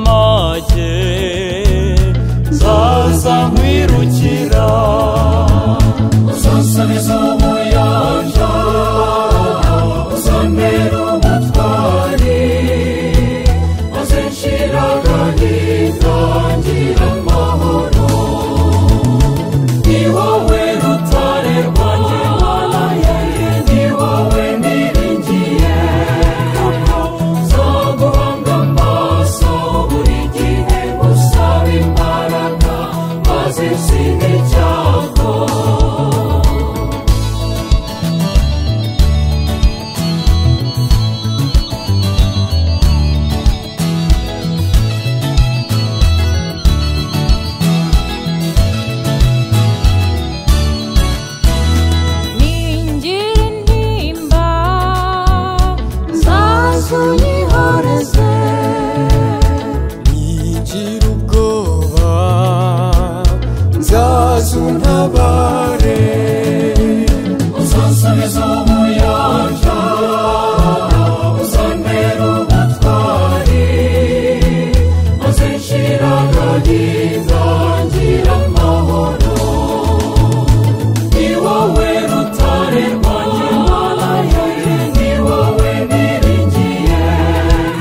make nkwirukira zose ni z'umuyanja zambera umutwari bazishiraga ntitangira amahoro ni wowe rutare rwanjye mana yanjye ni wowe niringiye kuko nzaguhanga amaso buri gihe usaba imbaraga maze isinde cyago ningira intimba zazuyihoreze ntigira ubwoba nzazuntabare uzansubiza ubuyanja uzambera ubutwari maze nshiraga ntitangira amahoro ni wowe rutare rwanjye mana yanjye ni wowe niringiye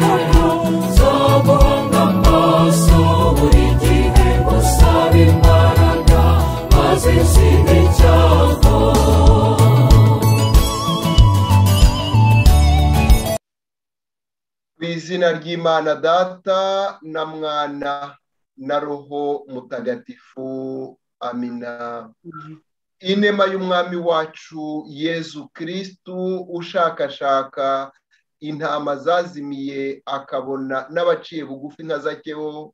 kuko nzaguhanga amaso buri gihe usaba imbaraga maze nsinde cyago mu izina ry'imana data na mwana na roho mutagatifu amina inema y'umwami wacu yezu kirisitu ushakashaka intama zazimiye akabona n'abaciye bugufi nka zakeho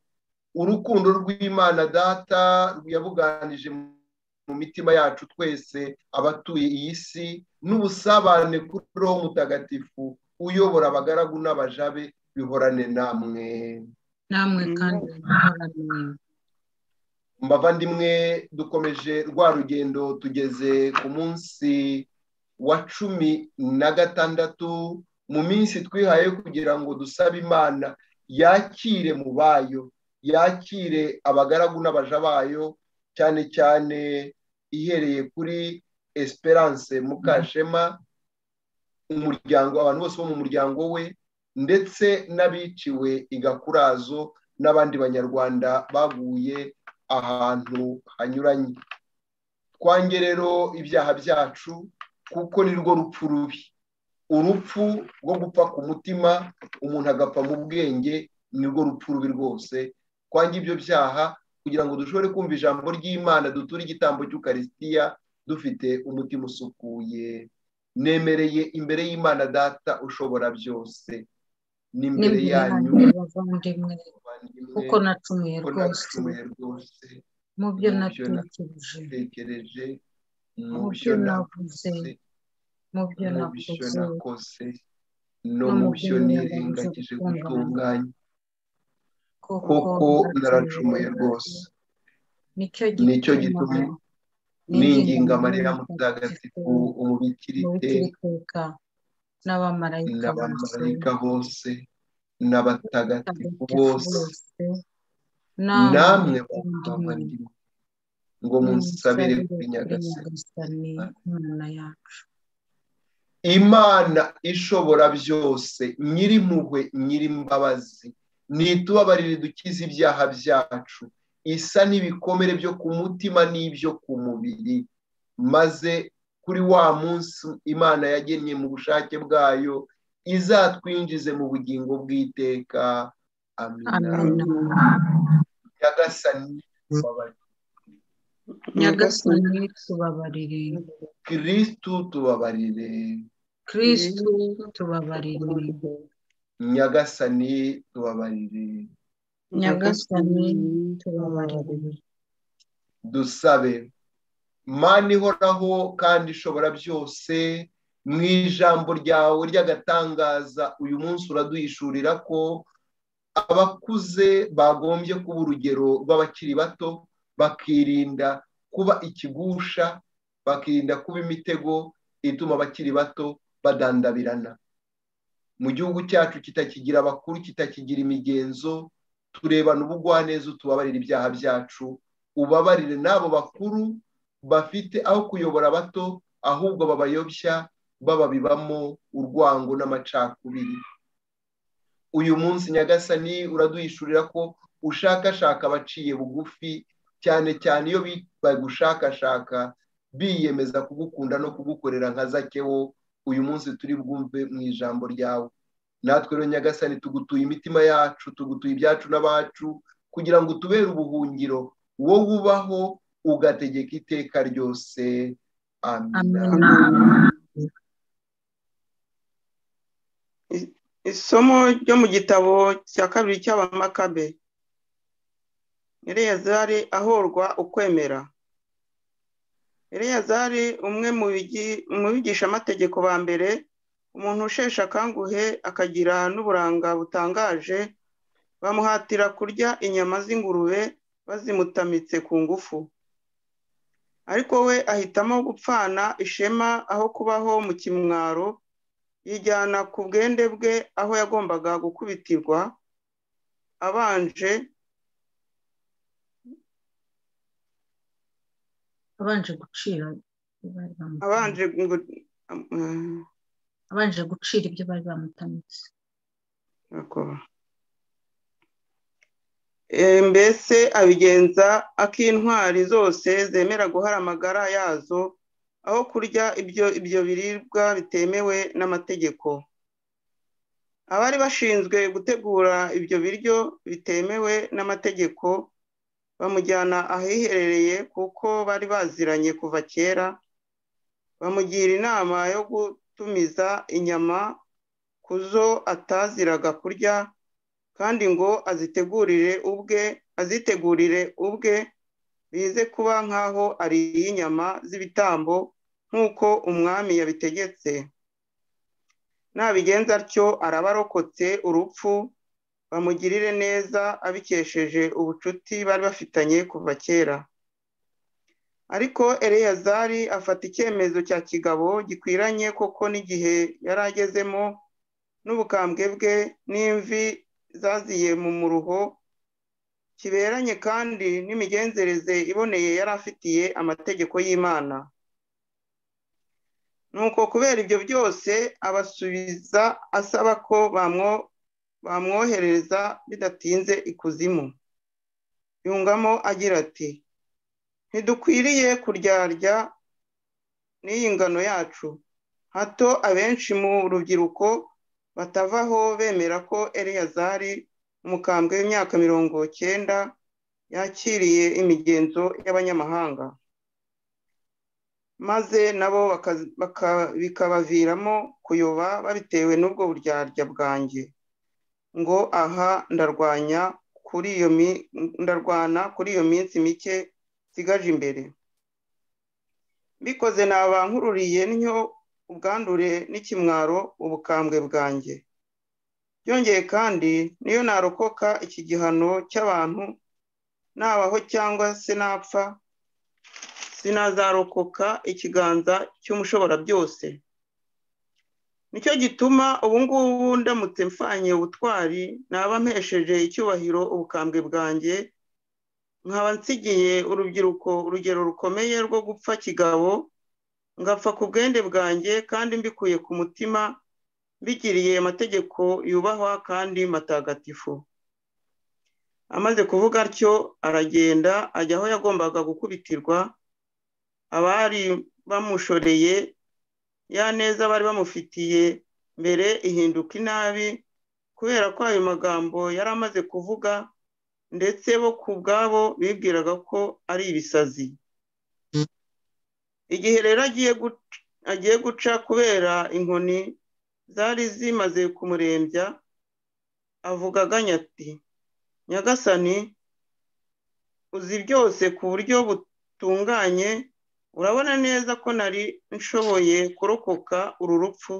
urukundo rw'imana data yabuganije mu mitima yacu twese abatuye iyi si n'ubusabane kuri roho mutagatifu uyobora abagaragu n'abajabe bihorane namwe namwe kandi muhoranire. mbavandimwe dukomeje rwa rugendo tugeze ku munsi wa cumi na gatandatu mu minsi twihaye kugira ngo dusabe imana yakire mu bayo yakire abagaragu n'abaja bayo cyane cyane ihereye kuri esperance mukashema umuryango abantu bose bo mu muryango we ndetse n'abiciwe igakurazo n'abandi banyarwanda baguye ahantu hanyuranye twange rero ibyaha byacu kuko ni rwo rupfu rubi urupfu rwo gupfa ku mutima umuntu agapfa mu bwenge ni rwo rupfu rubi rwose twange ibyo byaha kugira ngo dushobore kumva ijambo ry'imana duture igitambo cy'ukarisitiya dufite umutima usukuye nemereye imbere y'imana data ushobora byose n'imbere N'imbere yanyu yanyu bavandimwe bavandimwe, kuko nacumuye kuko rwose nacumuye rwose mu byo mu byo natekereje tekereje mu Mu byo byo navuze navuze, mu byo mu byo nakoze nakoze no no mu mu byo byo nirengagije nirengagije gutunganya kuko kuko naracumuye rwose nicyo gituma ninginga mariya mutagatifu umubikirite n'ubukirikirika n'abamarayika bose n'abamarayika bose n'abatagatifu n'abatagatifu bose bose, namwe bavandimwe, bavandimwe ngo munsabire kuri nyagasani nyagasani imana yacu imana ishobora byose nyirimpuhwe nyirimbabazi ntitubabarire dukize ibyaha byacu isa n'ibikomere byo ku mutima n'ibyo ku mubiri maze kuri wa munsi imana yagennye mu bushake bwayo izatwinjize mu bugingo bw'iteka amina amina nyagasani tubabarire nyagasani tubabarire kirisitu tubabarire kirisitu tubabarire nyagasani tubabarire nyagasani tubabarire dusabe mana ihoraho kandi ishobora byose mu ijambo ryawe ry'agatangaza uyu munsi uraduhishurira ko abakuze bagombye kuba urugero rw'abakiri bato bakirinda kuba ikigusha bakirinda kuba imitego ituma abakiri bato badandabirana mu gihugu cyacu kitakigira abakuru kitakigira imigenzo turebana ubugwaneza utubabarira ibyaha byacu ubabarire n'abo bakuru bafite aho kuyobora abato ahubwo babayobya bababibamo urwango n'amacakubiri uyu munsi nyagasani uraduhishurira ko ushakashaka abaciye bugufi cyane cyane iyo bagushakashaka biyemeza kugukunda no kugukorera nka zakewo uyu munsi turi bwumve mu ijambo ryawe natwe rero nyagasani tugutuye imitima yacu tugutuye ibyacu n'abacu kugira ngo utubere ubuhungiro wowe ubaho ugategeka iteka ryose amina isomo ryo mu gitabo cya kabiri cy'abamakabe ereyazari ahorwa ukwemera ereyazari umwe mu bigishamategeko ba mbere umuntu usheshe akanguhe akagira n'uburanga butangaje bamuhatira kurya inyama z'ingurube bazimutamitse ku ngufu ariko we ahitamo gupfana ishema aho kubaho mu kimwaro yijyana ku bwende bwe aho yagombaga gukubitirwa abanje abanje gucira abanje abanje gucira ibyo bari bamutamitse mbese abigenza ak'intwari zose zemera guhara amagara yazo aho kurya ibyo ibyo biribwa bitemewe n'amategeko abari bashinzwe gutegura ibyo biryo bitemewe n'amategeko bamujyana ahiherereye kuko bari baziranye kuva kera bamugira inama yo gutumiza inyama ku zo ataziraga kurya kandi ngo azitegurire ubwe azitegurire ubwe bize kuba nk'aho ariye inyama z'ibitambo nk'uko umwami yabitegetse nabigenza atyo araba arokotse urupfu bamugirire neza abikesheje ubucuti bari bafitanye kuva kera ariko ereyazari afata icyemezo cya kigabo gikwiranye koko n'igihe yari agezemo n'ubukambwe bwe n'imvi zaziye mu muruho kiberanye kandi n'imigenzereze iboneye yari afitiye amategeko y'imana nuko kubera ibyo byose abasubiza asaba ko bamwohereza bidatinze ikuzimu yungamo agira ati ntidukwiriye kuryarya n'iyi ngano yacu hato abenshi mu rubyiruko batavaho bemera ko ereyazari umukambwe w'imyaka mirongo cyenda yakiriye imigenzo y'abanyamahanga maze nabo bikabaviramo kuyoba babitewe n'ubwo buryarya bwanjye ngo aha ndarwanya kuri iyo ndarwana kuri iyo minsi mike nsigaje imbere mbikoze naba nkururiye ntyo ubwandure n'ikimwaro ubukambwe bwanjye byongeye kandi niyo narokoka iki gihano cy'abantu nabaho cyangwa se napfa sinazarokoka ikiganza cy'umushoborabyose nicyo gituma ubungubu ndamutse mfanye ubutwari naba mpesheje icyubahiro ubukambwe bwanjye nkaba nsigiye urubyiruko urugero rukomeye rwo gupfa kigabo ngapfa ku bwende bwanjye kandi mbikuye ku mutima bigiriye amategeko yubahwa kandi matagatifu amaze kuvuga atyo aragenda ajya aho yagombaga gukubitirwa abari bamushoreye ya neza bari bamufitiye mbere ihinduka inabi kubera ko ayo magambo yari amaze kuvuga ndetse bo ku bwabo bibwiraga ko ari ibisazi igihe rero agiye guca kubera inkoni zari zimaze kumurembya avuga aganya ati nyagasani uzi byose ku buryo butunganye urabona neza ko nari nshoboye kurokoka uru rupfu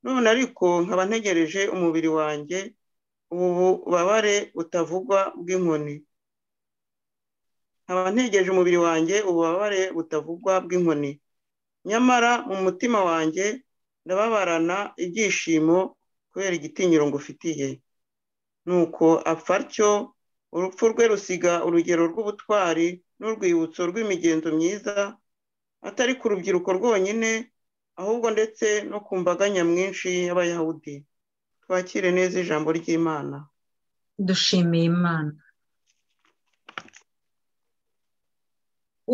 none ariko nkaba ntegereje umubiri wanjye ubu bubabare butavugwa bw'inkoni nkaba ntegereje umubiri wanjye ububabare butavugwa bw'inkoni nyamara mu mutima wanjye ndababarana ibyishimo kubera igitinyiro ngufitiye nuko apfa atyo urupfu rwe rusiga urugero rw'ubutwari n'urwibutso rw'imigenzo myiza atari ku rubyiruko rwonyine ahubwo ndetse no ku mbaga nyamwinshi y'abayahudi twakire neza ijambo ry'imana dushimiye imana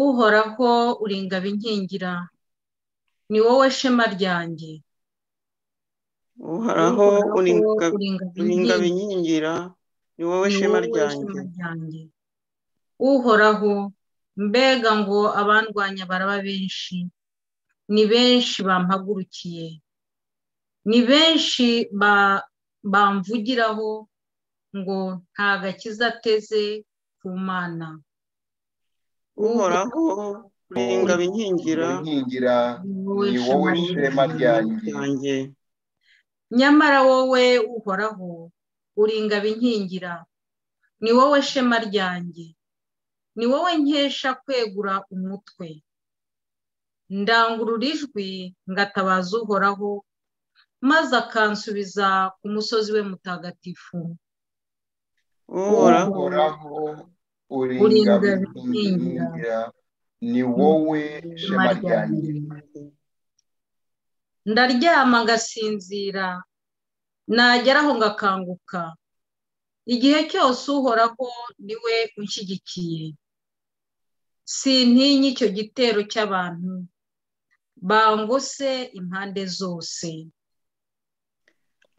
uhoraho uri ingabo inkingira ni wowe shema ryanjye uhoraho uri ingabo uri ingabo inkingira inkingira ni wowe ni shema wowe ryanjye shema ryanjye uhoraho mbega ngo abandwanya baraba benshi ni benshi bampagurukiye ni benshi ba- bamvugiraho ngo nta gakiza ateze ku mana uhoraho uri ingabo inkingira inkingira ni wowe shema ryanjye ryanjye nyamara wowe uhoraho uri ingabo inkingira ni wowe shema ryanjye ni wowe nkesha kwegura umutwe ndangurura ijwi ngatabaza uhoraho maze akansubiza ku musozi we mutagatifu uhoraho uhoraho uri Uri ingabo ingabo inkingira ni wowe shema ryanjye ndaryama ngasinzira nageraho ngakanguka igihe cyose uhoraho niwe unshyigikiye sintinya icyo gitero cy'abantu bangose impande zose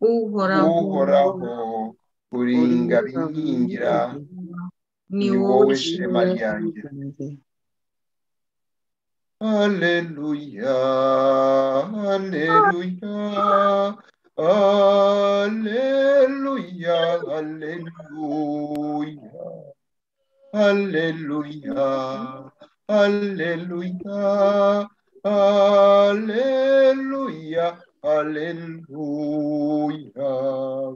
uhoraho uhoraho uri ingabo inkingira ni wowe shema ryanjye. Aleluya, aleluya, aleluya, aleluya, aleluya, aleluya, aleluya, aleluya.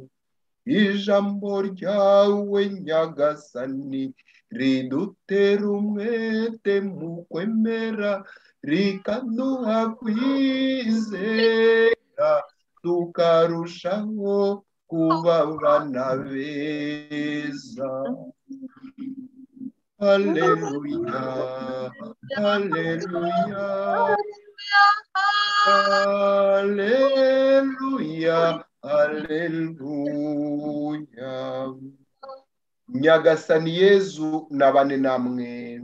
Ijambo ryawe nyagasani ridutera umwete mu kwemera rikaduha kwizera tukarushaho kuba abana beza haleluya haleluya haleluya haleluya nyagasani yezu nabane namwe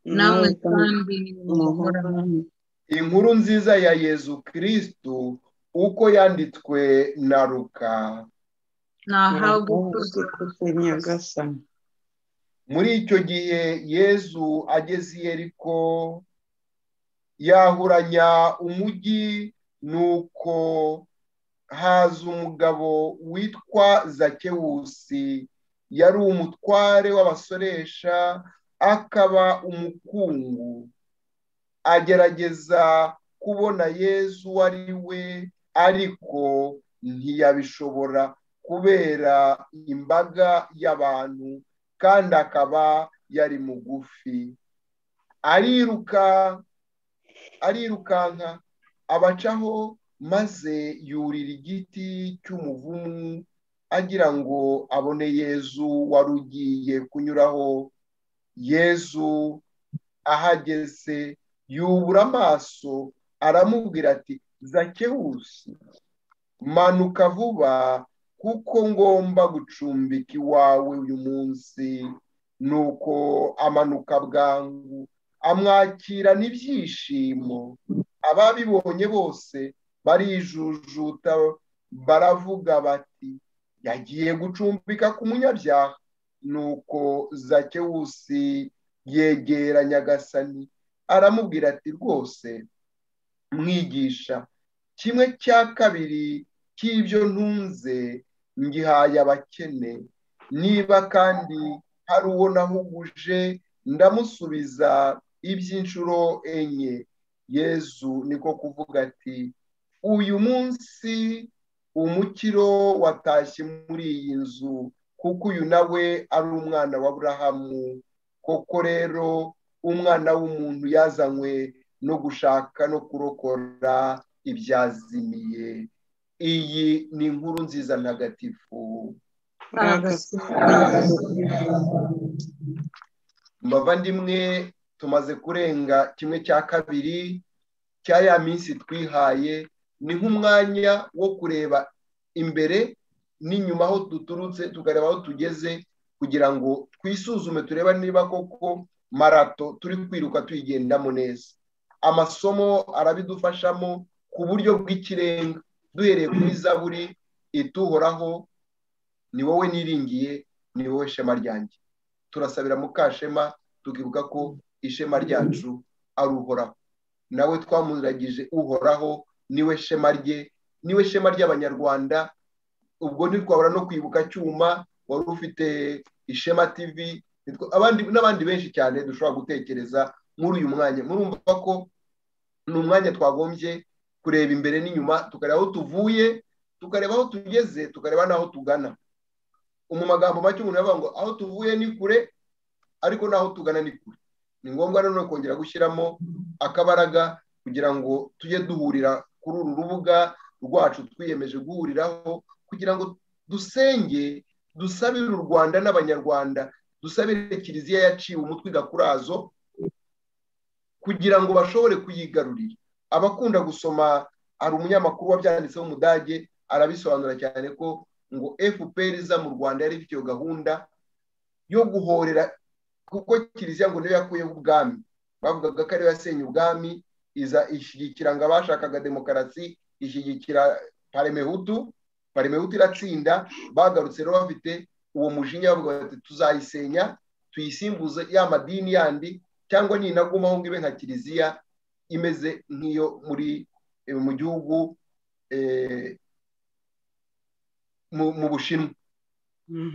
namwe kandi muhora umuhorane inkuru nziza ya yezu kristu uko yanditswe na ruka nahawe uzi kuze nyagasani muri icyo gihe yezu ageze i yeriko yahuranya umujyi nuko haza umugabo witwa zakewusi yari umutware w'abasoresha akaba umukungu agerageza kubona yezu uwo ari we ariko ntiyabishobora kubera imbaga y'abantu kandi akaba yari mugufi ariruka arirukanka abacaho maze yurira igiti cy'umuvumu agira ngo abone yezu wari ugiye kunyuraho yezu ahageze yubura amaso aramubwira ati zakewusi manuka vuba kuko ngomba gucumbika iwawe uyu munsi nuko amanuka bwangu amwakira n'ibyishimo ababibonye bose barijujuta baravuga bati yagiye gucumbika ku munyabyaha nuko zakewusi yegera nyagasani aramubwira ati rwose mwigisha kimwe cya kabiri cy'ibyo ntunze ngihaye abakene niba kandi hari uwo nahuguje ndamusubiza iby'inshuro enye yezu niko kuvuga ati uyu munsi umukiro watashye muri iyi nzu kuko uyu nawe ari umwana wa burahamu koko rero umwana w'umuntu yazanywe no gushaka no kurokora ibyazimiye iyi ni inkuru nziza ntagatifu mbavandimwe tumaze kurenga kimwe cya kabiri cya ya minsi twihaye ni nk'umwanya wo kureba imbere n'inyuma aho duturutse tukareba aho tugeze kugira ngo twisuzume tureba niba koko marato turi kwiruka tuyigendamo neza amasomo arabidufashamo ku buryo bw'ikirenga duhereye kuri zaburi ituhoraho ni wowe niringiye ni wowe shema ryanjye turasabira mukashema tukibuka ko ishema ryacu ari uhoraho nawe twamuragije uhoraho niwe shema rye niwe shema ry'abanyarwanda ubwo ntitwabura no kwibuka cyuma wari ufite ishema tv n'abandi benshi cyane dushobora gutekereza muri uyu mwanya murumva ko ni umwanya twagombye kureba imbere n'inyuma tukareba aho tuvuye tukareba aho tugeze tukareba n'aho tugana mu magambo make umuntu yavuga ngo aho tuvuye ni kure ariko n'aho tugana ni kure ni ngombwa nanone kongera gushyiramo akabaraga kugira ngo tujye duhurira kuri uru rubuga rwacu twiyemeje guhuriraho kugira ngo dusenge dusabire u rwanda n'abanyarwanda dusabire kiliziya yaciwe umutwe igakurazo kugira ngo bashobore kuyigarurira abakunda gusoma hari umunyamakuru wabyanditseho umudage arabisobanura cyane ko ngo fpr iza mu rwanda yari ifite iyo gahunda yo guhorera kuko kiliziya ngo niyo yakuyeho ubwami bavugaga ko ariyo yasenye ubwami iza ishyigikira ngo abashakaga demokarasi ishyigikira parimehutu parimehutu iratsinda bagarutse rero bafite uwo mujinya bavuga bati tuzayisenya tuyisimbuze ya madini yandi cyangwa ninagumaho ngo ibe nka kiliziya imeze nk'iyo muri mu gihugu mu bushinwa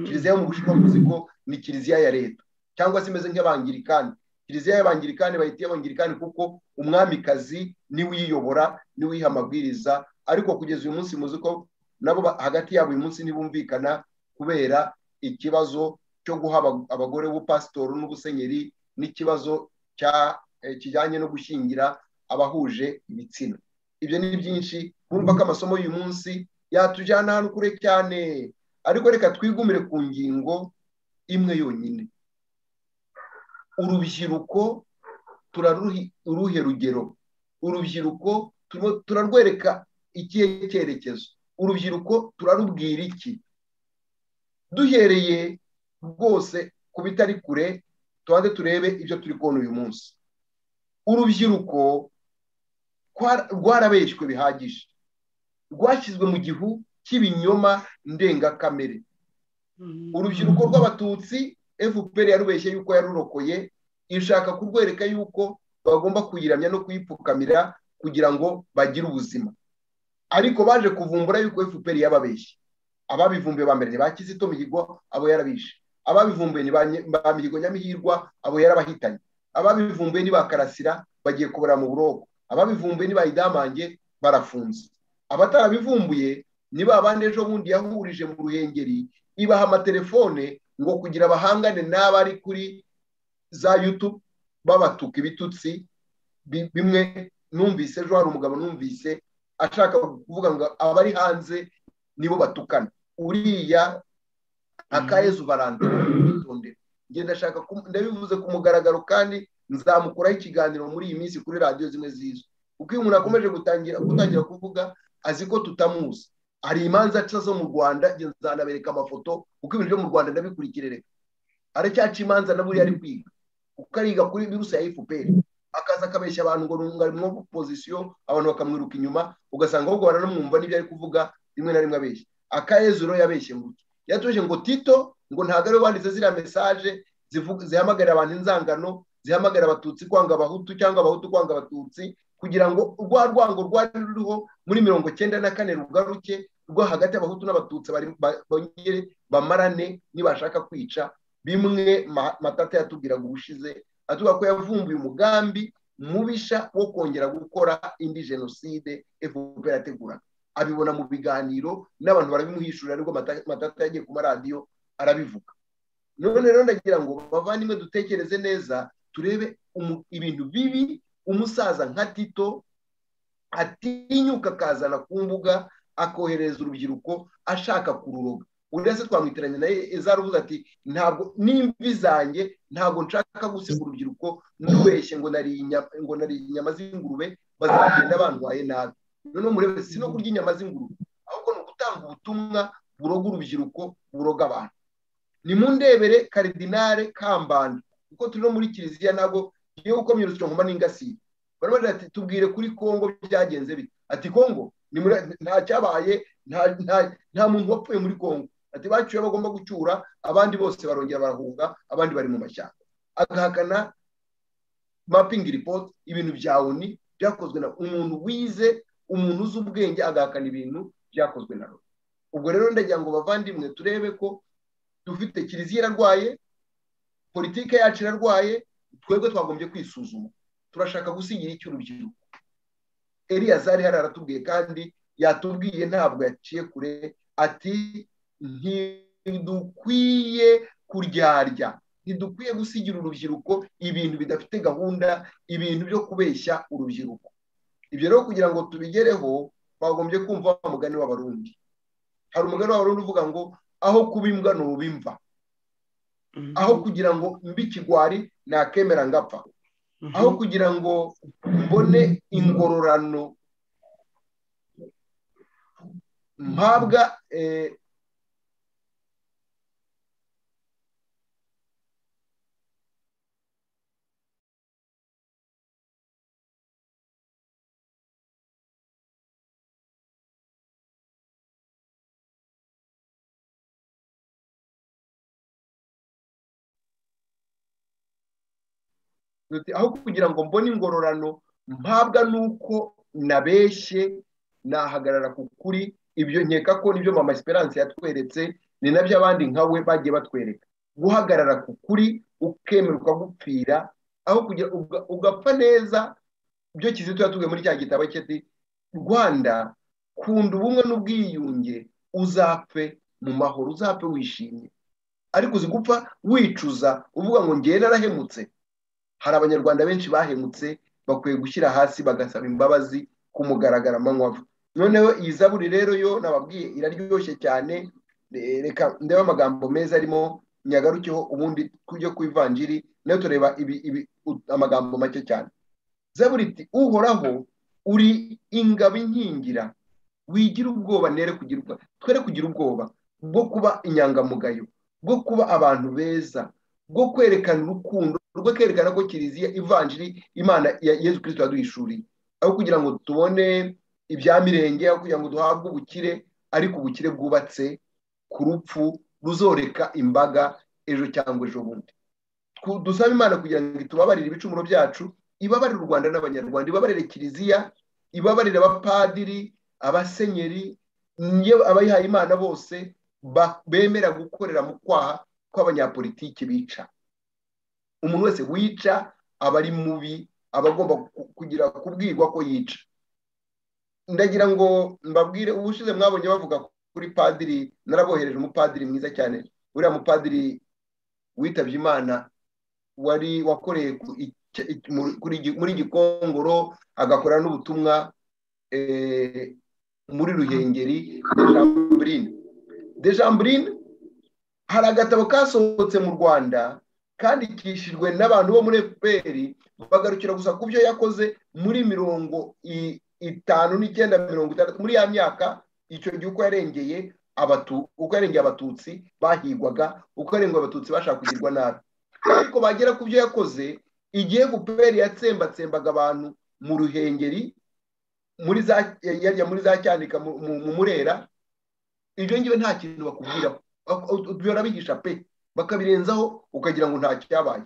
kiliziya yo mu bushinwa tuzi ko ni kiliziya ya leta cyangwa se imeze nk'abangirikani kiliziya y'abangirikani bahita abangirikani kuko umwamikazi niwe uyiyobora niwe uyiha amabwiriza ariko kugeza uyu munsi muzi ko nabo hagati yabo uyu munsi ntibumvikana kubera ikibazo cyo guha abagore ubupasitoro n'ubusenyeri n'ikibazo kijyanye no gushyingira abahuje ibitsina ibyo ni byinshi urumva ko amasomo y'uyu munsi yatujyana ahantu kure cyane ariko reka twigumire ku ngingo imwe yonyine urubyiruko turaruhe rugero urubyiruko turarwereka ikihe cyerekezo urubyiruko turarubwira iki duhereye rwose ku bitari kure tubanze turebe ibyo turi kubona uyu munsi urubyiruko rwarabeshywe bihagije rwashyizwe mu gihu cy'ibinyoma ndengakamere urubyiruko rw'abatutsi fpr yarubeshye yuko yarurokoye ishaka kurwereka yuko bagomba kuyiramya no kuyipfukamira kugira ngo bagire ubuzima ariko baje kuvumbura yuko fpr yababeshye ababivumbuye ba mbere ni ba kizito mihigo abo yarabishe ababivumbuye ni ba mihigo nyamihirwa abo yarabahitanye ababivumbuye ni ba karasira bagiye kubura mu buroko ababivumbuye ni ba idamange barafunze abatarabivumbuye ni ba bandi ejo bundi yahurije mu ruhengeri ibaha amatelefone ngo kugira bahangane n'abari kuri za yutubu babatuka ibitutsi bimwe numvise ejo hari umugabo numvise ashaka kuvuga ngo abari hanze nibo batukana uriya akayezu baranda ngenda ashaka ndabivuze ku mugaragaro kandi nzamukuraho ikiganiro muri iyi minsi kuri radiyo zimwe zizwi kuko iyo umuntu akomeje gutangira gutangira kuvuga azi ko tutamuzi hari imanza aca zo mu rwanda nzanabereka amafoto kuko ibintu byo mu rwanda ndabikurikira reka aracyaca imanza na buriya ari kwiga kuko ariga kuri virusi ya fpr akaza akabeshya abantu ngo nungarimo pozisiyo abantu bakamwiruka inyuma ugasanga ahubwo baranamwumva n'ibyo ari kuvuga rimwe na rimwe abeshya akayezu rero yabeshye ngo yatuje ngo tito ngo ntabwo ariwe wanditse ziriya mesaje zihamagarira abantu inzangano zihamagarira abatutsi kwanga abahutu cyangwa abahutu kwanga abatutsi kugira ngo rwa rwango rwari ruriho muri mirongo cyenda na kane rugaruke rwo hagati y'abahutu n'abatutsi bongere bamarane nibashaka kwica bimwe matata yatubwiraga ubushize atubwira ko yavumbuye umugambi mubisha wo kongera gukora indi jenoside fpr yateguraga abibona mu biganiro n'abantu barabimuhishurira ariko matata yagiye ku maradiyo arabivuga none rero ndagira ngo bavandimwe dutekereze neza turebe ibintu bibi umusaza nka tito atinyuka akazana ku mbuga akohereza urubyiruko ashaka kururoga uretse twamwitiranye nawe ezaruvuga ati ntabwo n'imvi zanjye ntabwo nshaka gusiga urubyiruko nubeshye ngo nari inyama ngo nari inyama z'ingurube bazagenda bandwaye nabi noneho murebe si no kurya inyama z'ingurube ahubwo ni ugutanga ubutumwa buroga urubyiruko buroga abantu ni mu ndebere karidinale kambanda kuko turi no muri kiliziya ntabwo tugiye gukomya urusyo nkoma n'ingasiye baravuga ati tubwire kuri kongo byagenze bite ati kongo nta cyabaye nta muntu wapfuye muri kongo ati bacyuye bagomba gucyura abandi bose barongera barahunga abandi bari mu mashyamba agahakana mapingi ripoti ibintu bya oni byakozwe na umuntu wize umuntu uzi ubwenge agahakana ibintu byakozwe na loni ubwo rero ndagira ngo bavandimwe turebe ko dufite kiliziya irarwaye politike yacu irarwaye twebwe twagombye kwisuzuma turashaka gusigira icy'urubyiruko eriya zari hari aratubwiye kandi yatubwiye ntabwo yaciye kure ati ntidukwiye kuryarya ntidukwiye gusigira urubyiruko ibintu bidafite gahunda ibintu byo kubeshya urubyiruko ibyo rero kugira ngo tubigereho twagombye kumva wa mugani w'abarundi hari umugani w'abarundi uvuga ngo aho kuba imbwa ni ubimva aho kugira ngo mbi ikigwari nakemera ngapfa aho kugira ngo mbone ingororano mpabwa aho kugira ngo mbone ingororano mpabwa nuko nabeshye nahagarara ku kuri ibyo nkeka ko nibyo mama esperance yatweretse ni nabyo abandi nkawe bagiye batwereka guhagarara ku kuri ukemerwa gupfira aho kugira ugapfa neza ibyo kizito yatubwiye muri cya gitabo cye ati rwanda kunda ubumwe n'ubwiyunge uzapfe mu mahoro uzapfe wishimye ariko uzi gupfa wicuza uvuga ngo ngewe narahemutse hari abanyarwanda benshi bahemutse bakwiye gushyira hasi bagasaba imbabazi ku mugaragaramanywa noneho iyi zaburi rero yo nababwiye iraryoshye cyane reka ndebe amagambo meza arimo nyagarukeho ubundi tujye ku ivanjiri nayo tureba amagambo make cyane zaburi iti uhoraho uri ingabo inkingira wigira ubwoba nere kugirwa twere kugira ubwoba bwo kuba inyangamugayo bwo kuba abantu beza bwo kwerekana urukundo rwo kwerekana ko kiliziya ivanjiri imana ya yezu kirisito yaduhishuriye aho kugira ngo tubone ibya mirenge aho kugira ngo duhabwe ubukire ariko ubukire bwubatse ku rupfu ruzoreka imbaga ejo cyangwa ejo bundi dusaba imana kugira ngo itubabarire ibicumuro byacu ibabarire u rwanda n'abanyarwanda ibabarire kiliziya ibabarire abapadiri abasenyeri abayihaye imana bose bemera gukorera mu kwaha kw'abanyapolitiki bica umuntu wese wica aba ari mubi aba agomba kugira kubwirwa ko yica ndagira ngo mbabwire ubushize mwabonye bavuga kuri padiri narabohereje umupadiri mwiza cyane uriya mupadiri witabye imana wari wakoreye muri gikongoro agakora n'ubutumwa muri ruhengeri dejamburine hari agatabo kasohotse mu rwanda kandikishijwe n'abantu bo muri efuperi bagarukira gusa ku byo yakoze muri mirongo itanu n'icyenda mirongo itandatu muri ya myaka icyo gihe uko yarengeye uko yarengeye abatutsi bahigwaga uko yarengeye abatutsi bashaka kugirwa nabi ariko bagera ku byo yakoze igihe efuperi yatsembatsembaga abantu mu ruhengeri muri za yarya muri za cyanika mu murera ibyo ngibyo nta kintu bakubwiraho birabihisha pe bakabirenzaho ukagira ngo nta cyabaye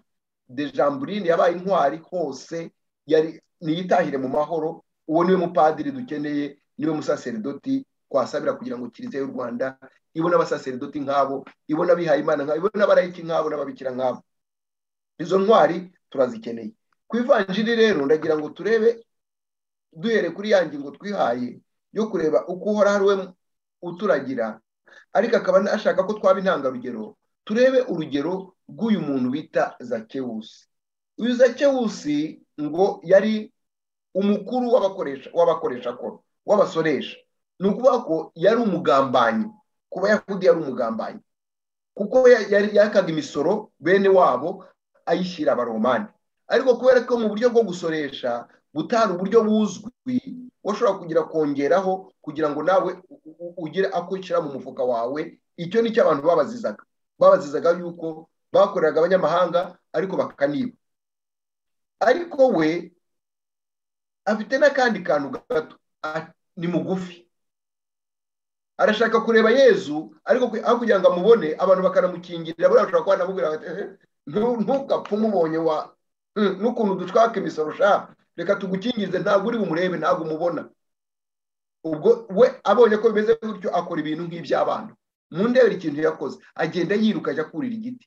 dejamburine yabaye intwari hose niyitahire mu mahoro uwo niwe mupadiri dukeneye niwe musaseridoti twasabira kugira ngo kiliziya y'u rwanda ibone abasaseridoti nk'abo ibone abihaye imana nk'abo ibone abarayiki nk'abo n'ababikira nk'abo izo ntwari turazikeneye ku ivanjiri rero ndagira ngo turebe duhere kuri ya ngingo twihaye yo kureba uko uhora ari we uturagira ariko akaba ashaka ko twaba intangarugero turebe urugero rw'uyu muntu bita zakewusi uyu zakewusi ngo yari umukuru w'abakoresha w'abakoresha akora w'abasoresha ni ukuvuga ko yari umugambanyi ku bayahudi yari umugambanyi kuko yari yakaga imisoro bene wabo ayishyira abaromani ariko kubera ko mu buryo bwo gusoresha gutara uburyo buzwi washobora kugira kongeraho kugira ngo nawe ugire akwishyira mu mufuka wawe icyo ni cyo abantu babazizaga babazizaga yuko bakoreraga abanyamahanga ariko bakaniba ariko we afite n'akandi kantu gato ni mugufi arashaka kureba yezu ariko aho kugira ngo amubone abantu bakanamukingirira buriya bashobora kuba banamubwira bati ntugapfe umubonye wa n'ukuntu dushaka imisoro ushaka reka tugukingize ntabwo uri bumurebe ntabwo umubona ubwo we abonye ko bimeze gutyo akora ibintu nk'iby'abana mu ndebe ikintu yakoze agenda yiruka ajya kurira igiti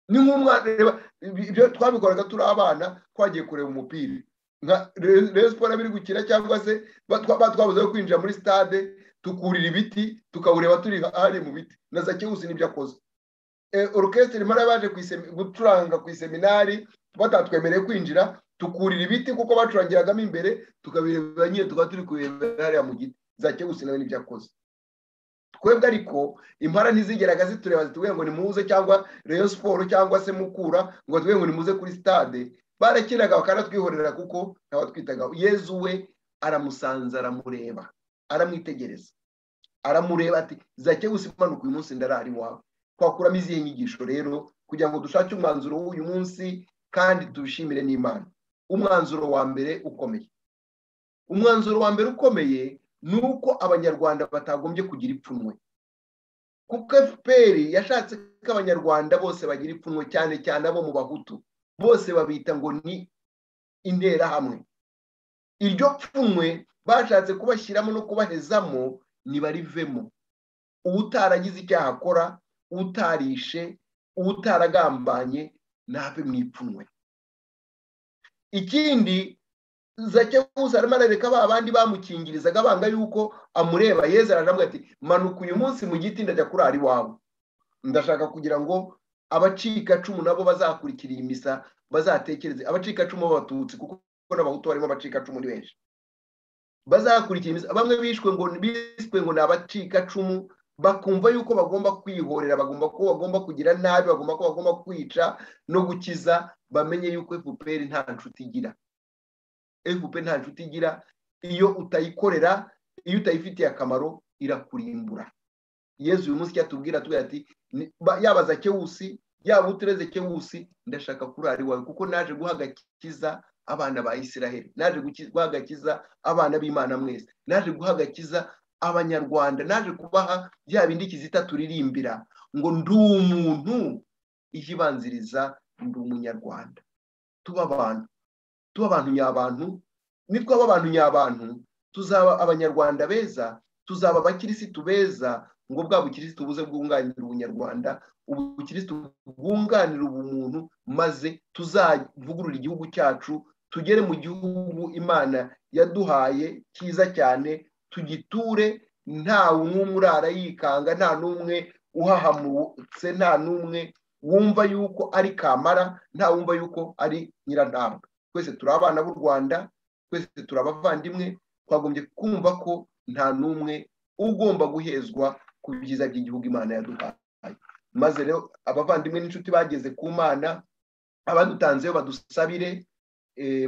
ni nk'umwana reba ibyo twabikoraga turi abana twagiye kureba umupira nka rero siporo biri gukina cyangwa se twabuze kwinjira muri stade tukurira ibiti tukawureba turi ahari mu biti na za kihuse n'ibyo akoze orukesitiri mara baje gucuranga ku iseminari batatwemereye kwinjira tukurira ibiti kuko bacurangiragamo imbere tukabireba nyine tukaba turi kurebera hariya mu giti za kihuse nawe n'ibyo akoze twebwe ariko impara ntizigeraga zitureba zitubwira ngo nimuze cyangwa reyo siporo cyangwa se mukura ngo batubwire ngo nimuze kuri stade barakinaga bakanatwihorera kuko ntabatwitagaho yezu we aramusanza aramureba aramwitegereza aramureba ati zake usimanuka uyu munsi ndarari wawe twakuramo izihe nyigisho rero kugira ngo dushake umwanzuro w'uyu munsi kandi tuwishimire n'imana umwanzuro wa mbere ukomeye umwanzuro wa mbere ukomeye ni uko abanyarwanda batagombye kugira ipfunwe kuko efuperi yashatse ko abanyarwanda bose bagira ipfunwe cyane cyane abo mu bahutu bose babita ngo ni interahamwe iryo pfunwe bashatse kubashyiramo no kubahezamo ntibarivemo utaragize icyaha akora utarishe utaragambanye ntave mu ipfunwe ikindi zake gusa arimo arareka ba bandi bamukingirizaga banga yuko amureba yeza aramubwira ati manuka uyu munsi mu giti ndajya kurara iwawe ndashaka kugira ngo abacikacumu nabo bazakurikira iyi misa bazatekereze abacikacumu b'abatutsi kuko n'abahutu barimo abacikacumu ni benshi bazakurikira bamwe bishwe ngo biswe ngo ni abacikacumu bakumva yuko bagomba kwihorera bagomba ko bagomba kugira nabi bagomba ko bagomba kwica no gukiza bamenye yuko efuperi nta nshuti igira efuperi nta nshuti igira iyo utayikorera iyo utayifitiye akamaro irakurimbura yezu uyu munsi cyatubwira tubwira ati yaba za kewusi yaba utureze kewusi ndashaka kurara iwawe kuko naje guha agakiza abana ba israheli naje guhagakiza abana b'imana mwese naje guhagakiza abanyarwanda naje kubaha bya bindi kizita turirimbira ngo ndi umuntu iyibanziriza ndi umunyarwanda tuba abantu tuba abantu nyabantu nitwaba abantu nyabantu tuzaba abanyarwanda beza tuzaba abakirisitu beza ngo bwa bukirisitu buze bwunganira ubunyarwanda ubukirisitu bwunganira ubumuntu maze tuzavugurura igihugu cyacu tugere mu gihugu imana yaduhaye cyiza cyane tugiture nta n'umwe urara yikanga nta n'umwe uhahamutse nta n'umwe wumva yuko ari kamara nta wumva yuko ari nyirantambwe twese turi abana b'u rwanda twese turi abavandimwe twagombye kumva ko nta n'umwe ugomba guhezwa ku byiza by'igihugu imana yaduhaye maze rero abavandimwe n'inshuti bageze ku mana abadutanzeyo badusabire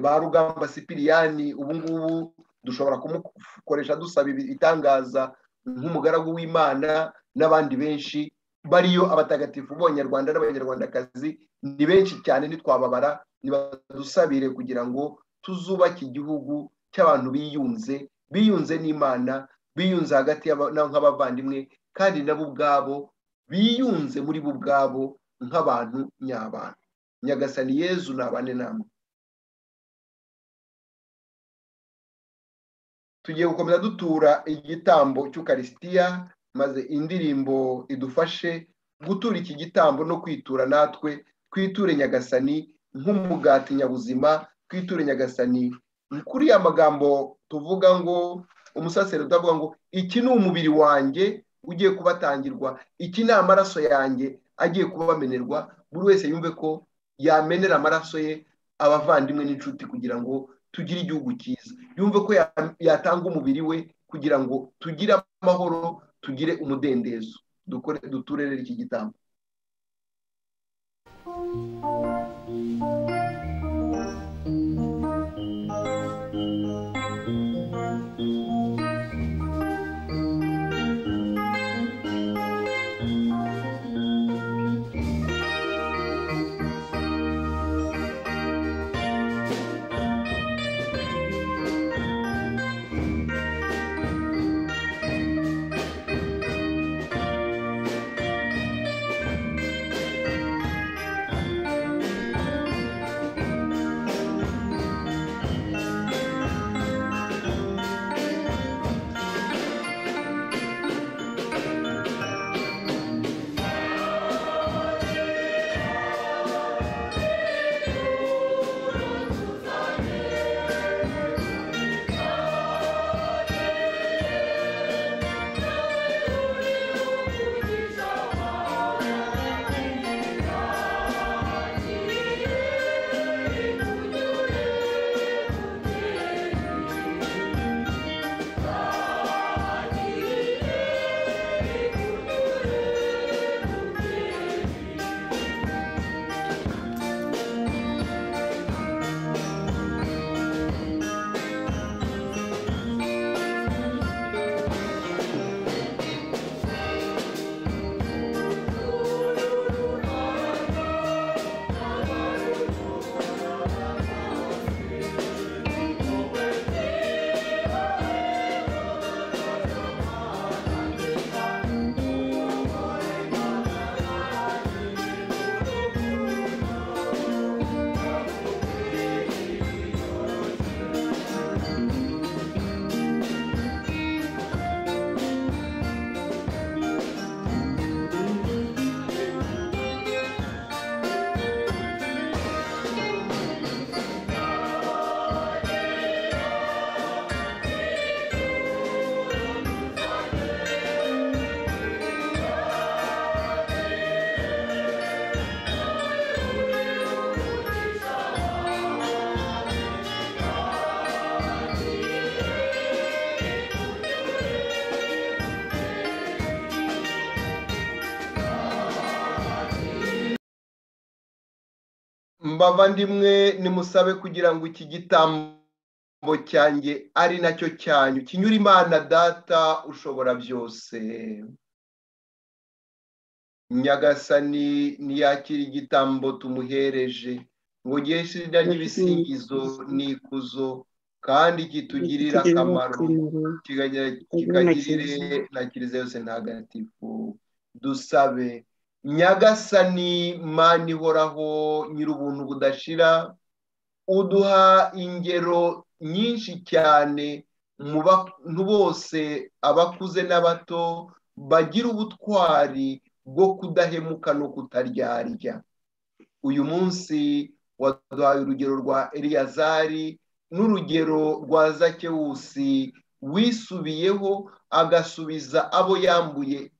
ba rugamba sipiriyani ubu ngubu dushobora kumukoresha dusaba ibitangaza nk'umugaragu w'imana n'abandi benshi bariyo abatagatifu b'abanyarwanda n'abanyarwandakazi ni benshi cyane ntitwababara ntibadusabire kugira ngo tuzubake igihugu cy'abantu biyunze biyunze n'imana biyunze hagati nk'abavandimwe kandi nabo ubwabo biyunze muri bo ubwabo nk'abantu nyabantu nyagasani yezu ni abane namwe tugiye gukomeza dutura igitambo cy'ukarisitiya maze indirimbo idufashe gutura iki gitambo no kwitura natwe twiture nyagasani nk'umugati nyabuzima twiture nyagasani kuri ya magambo tuvuga ngo umusaseruta avuga ngo iki ni umubiri wanjye ugiye kubatangirwa iki ni amaraso yanjye agiye kubamenerwa buri wese yumve ko yamenera amaraso ye abavandimwe n'inshuti kugira ngo tugire igihugu cyiza yumve ko yatanga umubiri we kugira ngo tugire amahoro tugire umudendezo dukore duturere iki gitambo mbavandimwe nimusabe kugira ngo iki gitambo cyanjye ari nacyo cyanyu kinyura imana data ushobora byose nyagasani ntiyakira igitambo tumuhereje ngo giheshe ibisingizo n'ikuzo kandi kitugirire akamaro kikagirire na kiliziya yose ntagatifu dusabe nyagasani mani ihoraho nyir'ubuntu budashira uduha ingero nyinshi cyane mu bantu bose abakuze n'abato bagira ubutwari bwo kudahemuka no kutaryarya uyu munsi waduhaye urugero rwa eliyazari n'urugero rwa zakewusi wisubiyeho agasubiza abo yambuye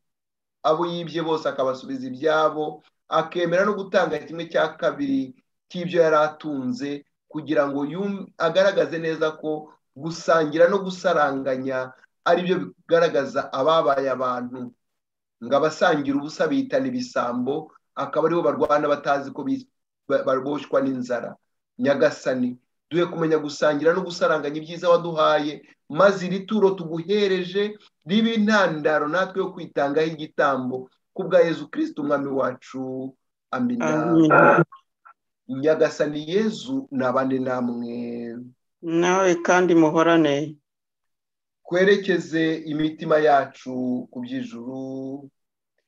abo yibye bose akabasubiza ibyabo akemera no gutanga kimwe cya kabiri cy'ibyo yari atunze kugira ngo agaragaze neza ko gusangira no gusaranganya ari byo bigaragaza ababaye abantu ngo abasangira ubusa bitana ibisambo akaba aribo barwana batazi ko baboshwa n'inzara nyagasani duhe kumenya gusangira no gusaranganya ibyiza waduhaye maze iri turo tuguhereje riba intandaro natwe yo kwitangaho igitambo ku bwa yezu kirisiti umwami wacu amina nyagasani yezu nabane namwe nawe kandi muhorane twerekeze imitima yacu ku by'ijuru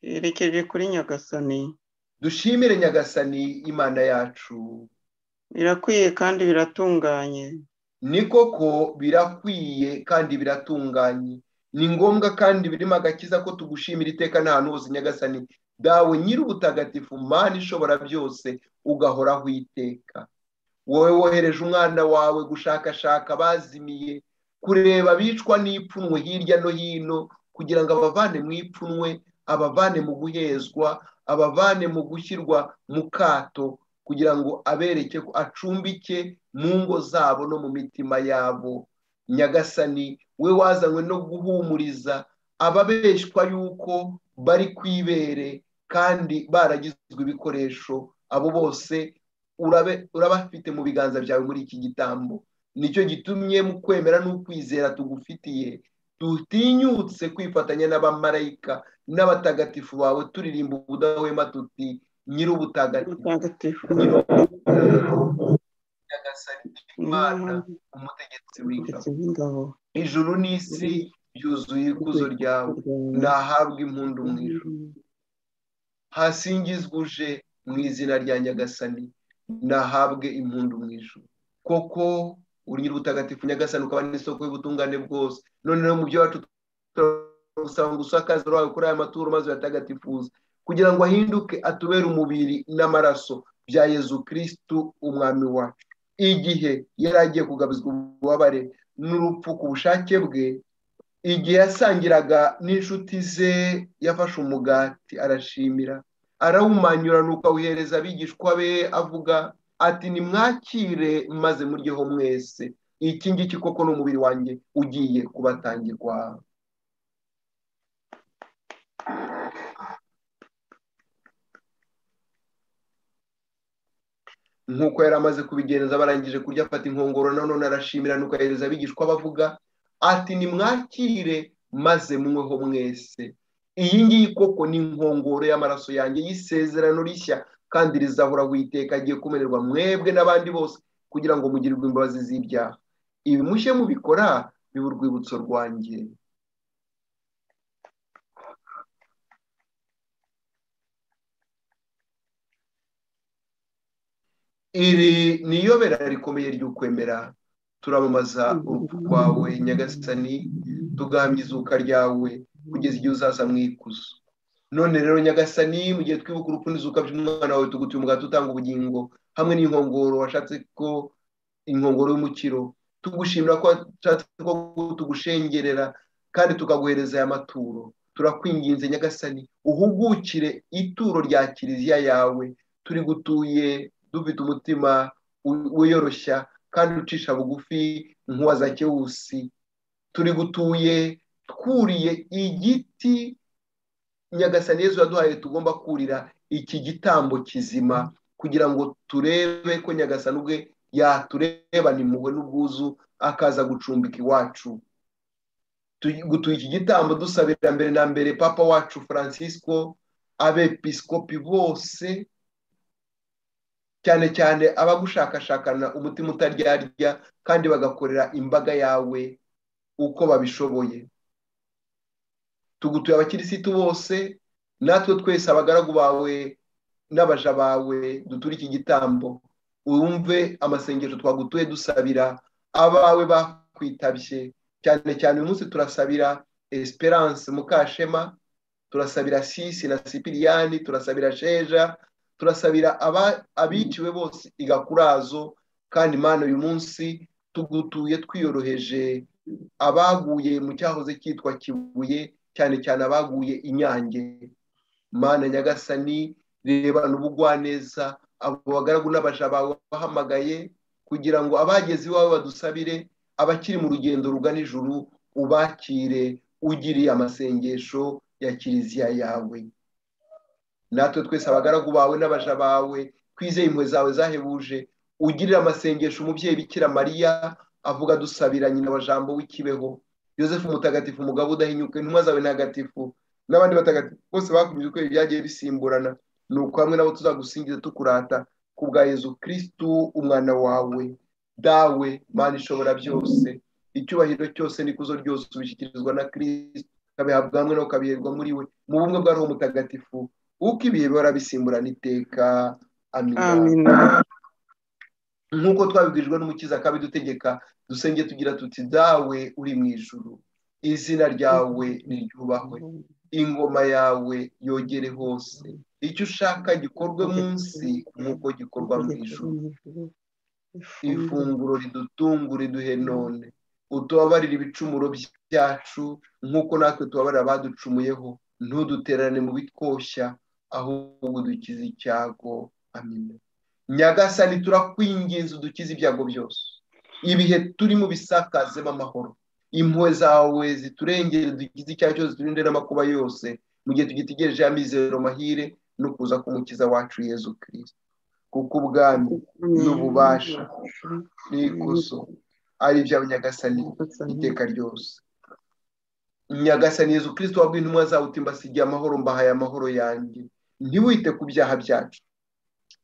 yerekeje kuri nyagasani dushimire nyagasani imana yacu birakwiye kandi biratunganye ni koko birakwiye kandi biratunganye ni ngombwa kandi birimo agakiza ko tugushimira iteka n'ahantu hose nyagasani dawe nyir'ubutagatifu mani ishobora byose ugahoraho iteka wowe wohereje umwana wawe gushakashaka bazimiye kureba abicwa n'ipfunwe hirya no hino kugira ngo abavane mu ipfunwe abavane mu guhezwa abavane mu gushyirwa mu kato kugira ngo abereke ko acumbike mu ngo zabo no mu mitima yabo nyagasani we wazanywe no guhumuriza ababeshwa yuko bari ku ibere kandi baragizwe ibikoresho abo bose urabafite mu biganza byawe muri iki gitambo nicyo gitumye mu kwemera n'ukwizera tugufitiye dutinyutse kwifatanya n'abamarayika n'abatagatifu bawe turirimba ubudahwema tuti nyir'ubutagatifu mutagatifu nyagasani imana umutegetsi w'ingabo w'ingabo ijuru n'isi byuzuye ikuzo ryawe nahabwa impundu mu ijuru hasingizwuje mu izina rya nyagasani nahabwe impundu mu ijuru koko uri nyir'ubutagatifu nyagasani ukaba n'isoko y'ubutungane bwose noneho mu byo wacu turasaba ngo usakaze rwawe kuri aya maturo maze uyatagatifuze kugira ngo ahinduke atubere umubiri n'amaraso bya yezu kirisitu umwami wacu igihe yari agiye kugabizwa ububabare n'urupfu ku bushake bwe igihe yasangiraga n'inshuti ze yafashe umugati arashimira arawumanyura nuko awuhereza abigishwa be avuga ati nimwakire maze muryeho mwese iki ngiki koko ni umubiri wanjye ugiye kubatangirwa nk'uko yari amaze kubigenza barangije kurya afata inkongoro nanone arashimira nuko ahereza abigishwa bavuga ati nimwakire maze munyweho mwese iyi ngiyi koko ni inkongoro y'amaraso yanjye y'isezerano rishya kandi rizahoraho iteka agiye kumererwa mwebwe n'abandi bose kugira ngo mugirirwe imbabazi z'ibyaha ibi mushye mubikora biba urwibutso rwanjye iri ni iyobera rikomeye ry'ukwemera turamamaza urupfu rwawe nyagasani tugahamya izuka ryawe kugeza igihe uzaza mu ikuzo none rero nyagasani mu gihe twibuka urupfu n'izuka by'umwana wawe tugutuye umugati utanga ubugingo hamwe n'inkongoro washatse ko inkongoro y'umukiro tugushimira ko washatse ko tugushengerera kandi tukaguhereza aya maturo turakwinginze nyagasani uhugukire ituro rya kiliziya yawe turi gutuye dufite umutima wiyoroshya kandi ucisha bugufi nk'uwa zakewusi turi gutuye twuriye igiti nyagasani yezu yaduhaye tugomba kurira iki gitambo kizima kugira ngo turebe ko nyagasani ubwe yaturebana impuhwe n'ubwuzu akaza gucumbika iwacu gutuye iki gitambo dusabira mbere na mbere papa wacu francisco abepiskopi bose cyane cyane abagushakashakana umutima utaryarya kandi bagakorera imbaga yawe uko babishoboye tugutuye abakirisitu bose natwe twese abagaragu bawe n'abaja bawe duture iki gitambo wumve amasengesho twagutuye dusabira abawe bakwitabye cyane cyane uyu munsi turasabira esperance mukashema turasabira sisi na sipiriyani turasabira sheja turasabira abiciwe bose igakurazo kandi imana uyu munsi tugutuye twiyoroheje abaguye mu cyahoze cyitwa kibuye cyane cyane abaguye inyange mana nyagasani rebana ubugwaneza abo bagaragu n'abaja bawe bahamagaye kugira ngo abageze iwawe badusabire abakiri mu rugendo rugana ijuru ubakire ugiriye amasengesho ya kiliziya yawe natwe twese abagaragu bawe n'abaja bawe twizeye impuhwe zawe zahebuje ugirira amasengesho umubyeyi bikira mariya avuga dusabira nyina wa jambo w'ikibeho yosefu mutagatifu umugabo udahinyuka intumwa zawe ntagatifu n'abandi batagatifu bose bakomeje uko byagiye bisimburana ni uko hamwe nabo tuzagusingiza tukurata ku bwa yezu kirisitu umwana wawe dawe mana ishobora byose icyubahiro cyose n'ikuzo ryose ubishyikirizwa na kirisitu ukabihabwa hamwe nawe ukabiherwa muri we mu bumwe bwa roho mutagatifu uko ibihe bihora bisimburana iteka amina nk'uko twabibwirijwe n'umukiza akabidutegeka dusenge tugira tuti dawe uri mu ijuru izina ryawe niryubahwe ingoma yawe yogere hose icyo ushaka gikorwe munsi nk'uko gikorwa mu ijuru ifunguro ridutungure duhe none utubabarire ibicumuro byacu nk'uko natwe tubabarira abaducumuyeho ntuduterane mu bitwoshya ahubwo dukize icyago amina nyagasani turakwinginze udukize ibyago byose ibihe turimo bisakazemo amahoro impuhwe zawe ziturengere dukize icyaha cyose turinde n'amakuba yose mu gihe tugitegereje ya mizero mahire no kuza k'umukiza wacu yezu kirisito kuko ubwami n'ububasha n'ikuzo ari ibyawe nyagasani iteka ryose nyagasani yezu kirisito wabwiye intumwa zawe uti mbasigiye amahoro mbahaye amahoro yanjye ntiwite ku byaha byacu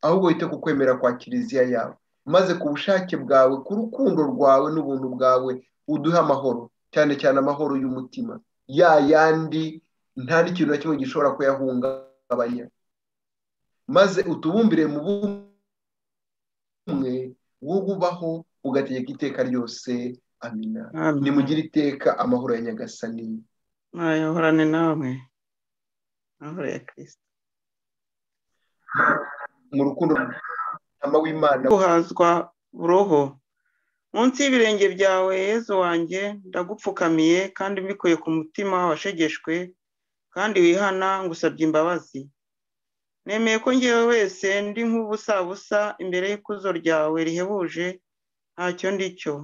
ahubwo wite ku kwemera kwa kiliziya yawe maze ku bushake bwawe ku rukundo rwawe n'ubuntu bwawe uduhe amahoro cyane cyane amahoro y'umutima ya yandi nta n'ikintu na kimwe gishobora kuyahungabanya maze utubumbire mu bumwe wo bubaho ugategeka iteka ryose amina Amen. nimugire iteka amahoro ya nyagasani ahorane namwe amahoro ya kirisita mu rukundo ama w'imana guhazwa roho munsi y'ibirenge byawe yezu wanjye ndagupfukamiye kandi mbikuye ku mutima washegeshwe kandi wihana ngusabye imbabazi nemeye ko ngewe wese ndi nk'ubusabusa imbere y'ikuzo ryawe rihebuje ntacyo ndi cyo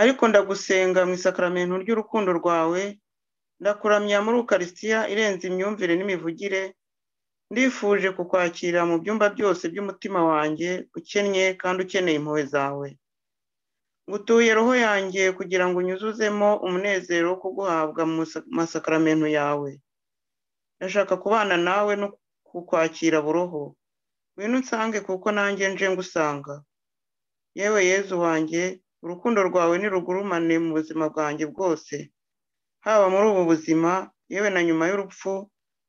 ariko ndagusenga mu isakaramentu ry'urukundo rwawe ndakuramya muri ukarisitiya irenze imyumvire n'imivugire ndifuje kukwakira mu byumba byose by'umutima wanjye ukennye kandi ukeneye impuhwe zawe ngutuye roho yanjye kugira ngo unyuzuzemo umunezero wo kuguhabwa mu sa- masakaramentu yawe ndashaka kubana nawe no kukwakira buroho ngwino unsange kuko nanjye nje ngusanga yewe yezu wanjye urukundo rwawe nirugurumane mu buzima bwanjye bwose haba muri ubu buzima yewe na nyuma y'urupfu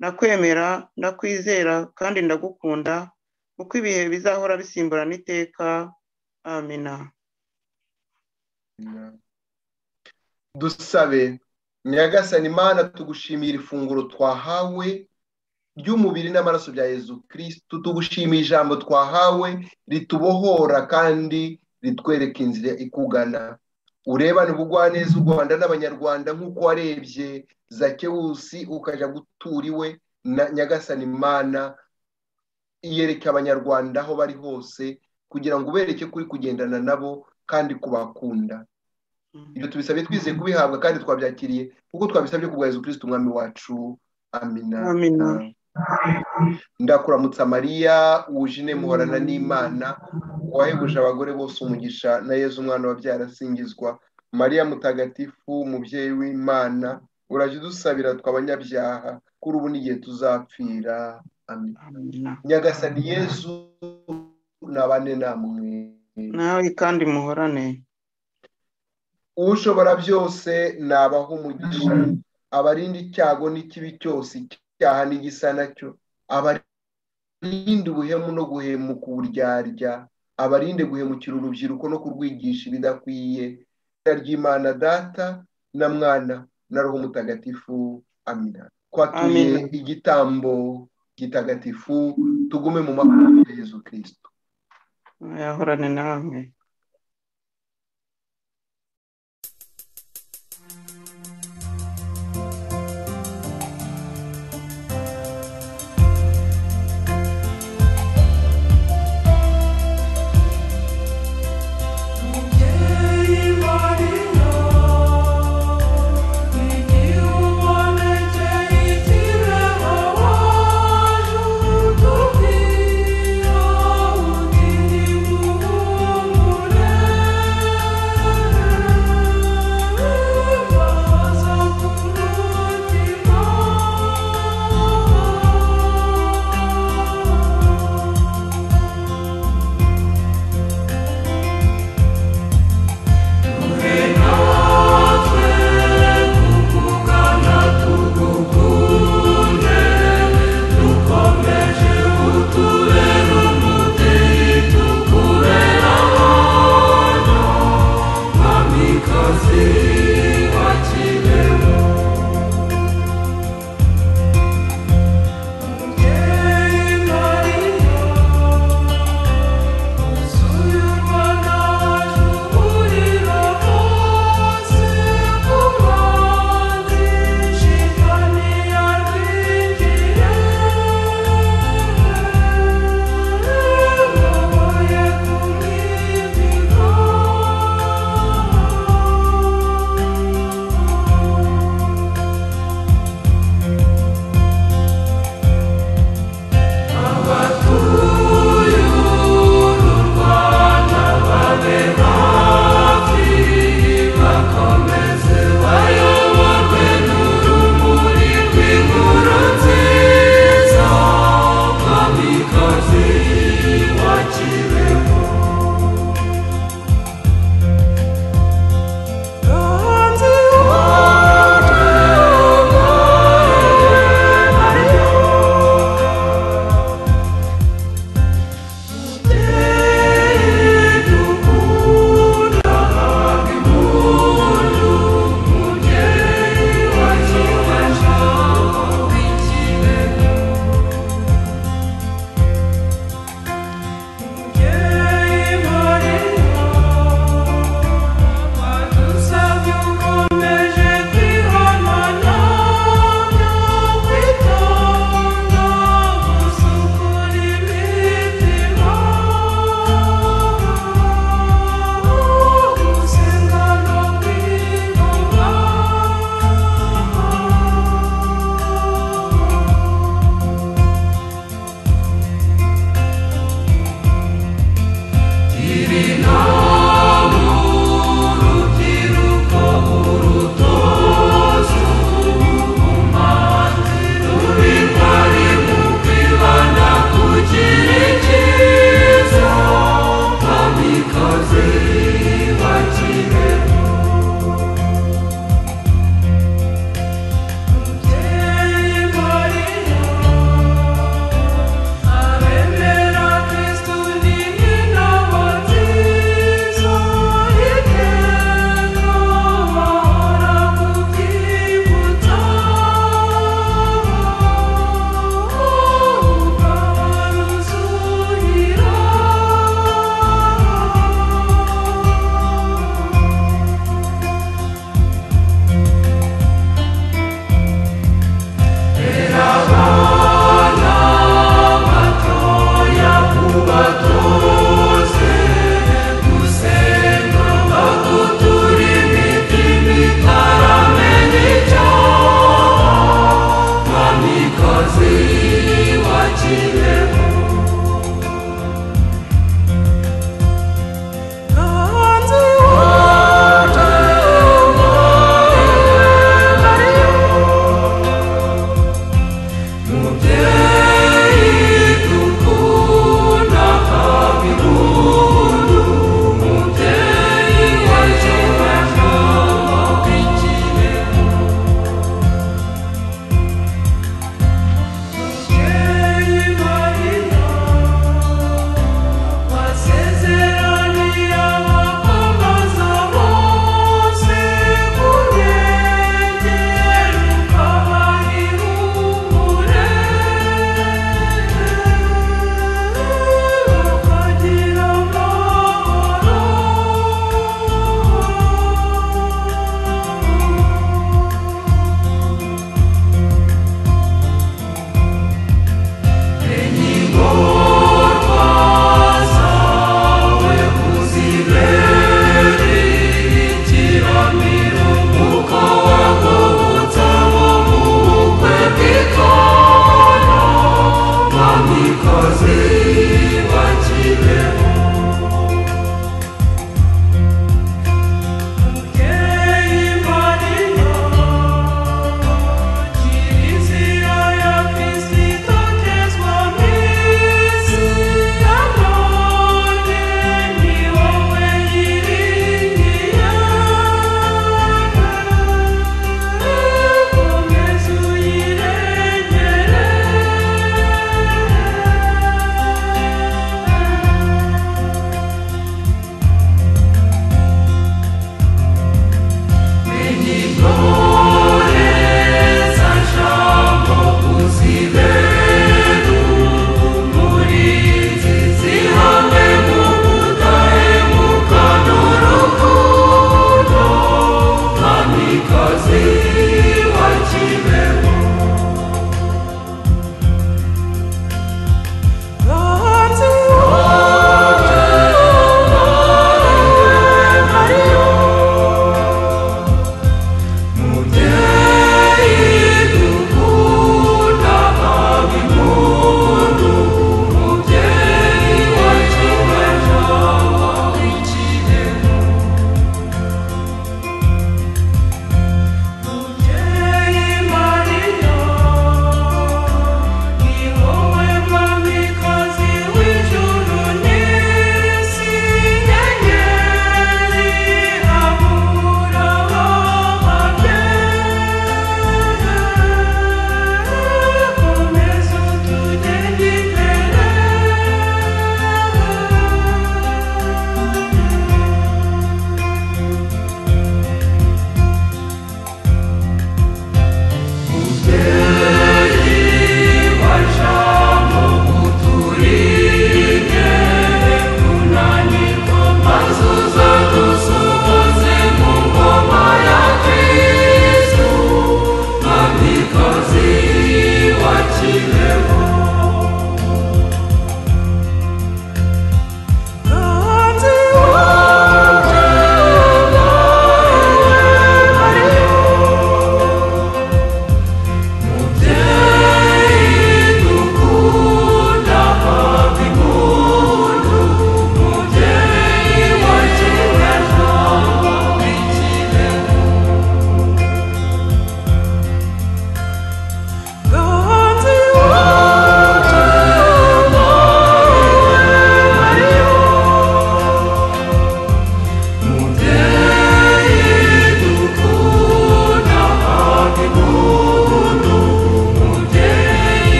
ndakwemera ndakwizera kandi ndagukunda kuko ibihe bizahora bisimburana iteka amina dusabe nyagasani imana tugushimira ifunguro twahawe ry'umubiri n'amaraso bya yezu kirisitu tugushimiye ijambo twahawe ritubohora kandi ritwereka inzira ikugana urebane ubugwaneza u rwanda n'abanyarwanda nk'uko warebye zakewusi ukajya gutura iwe na nyagasani imana yereka abanyarwanda aho bari hose kugira ngo ubereke kuri kugendana nabo kandi kubakunda ibyo tubisabye twizeye kubihabwa kandi twabyakiriye kuko twabisabye ku bwa yezu kirisito umwami wacu amina Amina. ndakuramutsa mariya wujine muhorana n'imana wahebuje abagore bose umugisha na yezu umwana wabyara asingizwa mariya mutagatifu umubyeyi w'imana urajya udusabira tw'abanyabyaha kuri ubu n'igihe tuzapfira amina Amina. nyagasani yezu nabane namwe nawe kandi muhorane ushobora byose nabaha umugisha abarinda icyago n'ikibi cyose icyaha n'igisa nacyo abarinda ubuhemu no guhemuka uburyarya abarinde guhemukira urubyiruko no kurwigisha ibidakwiye izina ry'imana data na mwana na roho mutagatifu amina twatuye Amen. igitambo gitagatifu tugume mu makuba ya yezu kirisito yahorane namwe Thank you umukozi